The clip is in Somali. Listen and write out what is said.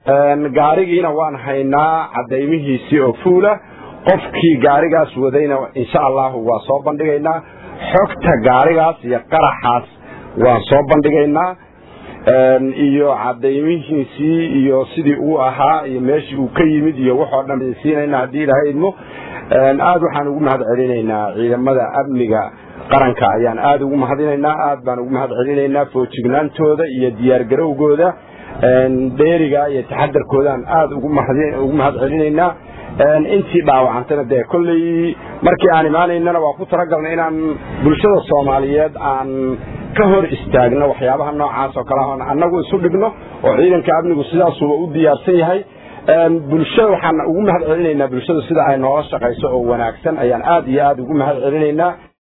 gaarigiina waan haynaa caddaymihiisii oo fuula qofkii gaarigaas wadayna insha allahu waa soo bandhigaynaa xogta gaarigaas iyo qaraxaas waan soo bandhigaynaa iyo caddaymihiisii iyo sidii uu ahaa iyo meeshii uu ka yimid iyo waxoo dhan siinayna haddii ilaahay idmo aad waxaan ugu mahad celinaynaa ciidamada amniga qaranka ayaan aada ugu mahadinaynaa aad baan ugu mahad celinaynaa foojignaantooda iyo diyaargarowgooda dheeriga iyo taxadarkoodaan aada ugu mahad celinaynaa intii dhaawacantana dee kolley markii aan imaanaynana waa ku talagalnay inaan bulshada soomaaliyeed aan ka hor istaagno waxyaabaha noocaas oo kale ah annagu isu dhigno oo ciidanka amnigu sidaasuba u diyaarsan yahay bulshada waxaan ugu mahad celinaynaa bulshada sida ay noola shaqayso oo wanaagsan ayaan aad iyo aada ugu mahad celinaynaa